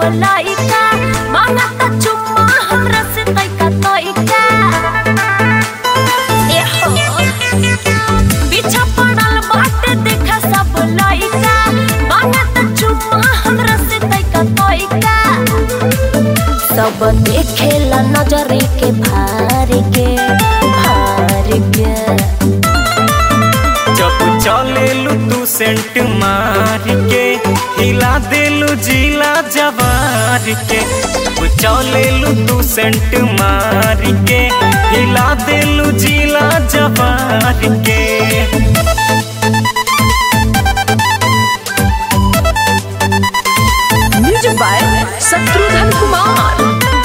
लइका मांगता चुम्मा हमरा से तइका तइका एहो पीछा पड़ल बाटे देखा सब लइका मांगता चुम्मा हमरा से तइका तइका सब देखेला नजरे के भार के भार के जब चलेलू तू सेंट मार के हिला देलू जिला जवार के जब चलेलू तू सेंट मार के हिला देलू जिला जवार के music by Shatrughan Kumar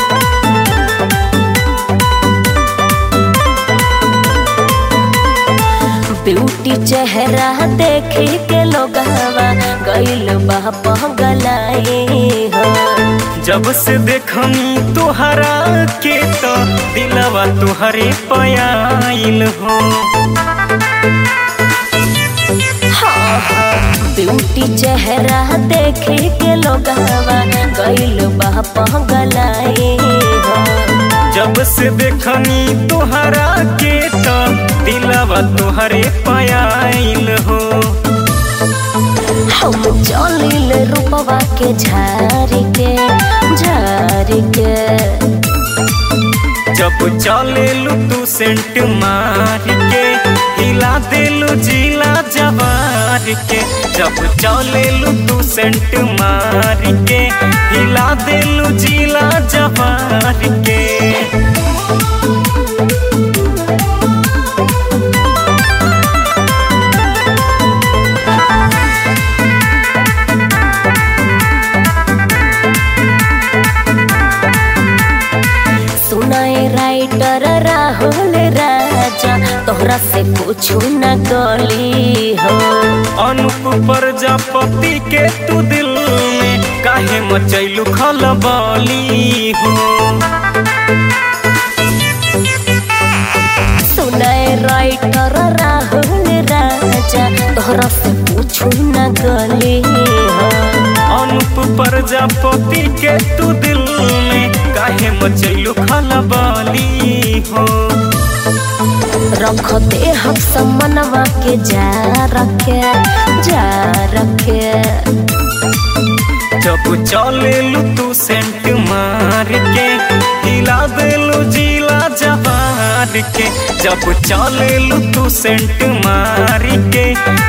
beauty चेहरा देखे के लोगवा गइल बा पगलाए हो जब से देखनी तुहरा के तो दिलवा तुहरे पयाइल हो ब्यूटी चेहरा देखे के लोगवा गइल बा पगलाए हो जब से देखनी तुहरा के तो दिलवा तुहरे पयाइल हो हम चलिल रूपवा के झारी के झारी के जब चलेलू तू सेंट मार के हिला देलू जिला जवार के जब चलेलू तू सेंट मार के हिला देलू जिला जवार के सुनाए राइटर राहुल राजा तोहरा से पूछू न गली हो अनुप प्रजापति के तू दिल में काहे मचैलू खलबली हो सुनाए राइटर राहुल राजा तोहरा से पूछू न गली हो अनुप प्रजापति के तू दिल में काहे मचैलू खलबली हो रख दे हम समनवा के जा रखे जा रखे जब चलेलू तू सेंट मार के हिला देलू जिला जवार के जब चलेलू तू सेंट मार के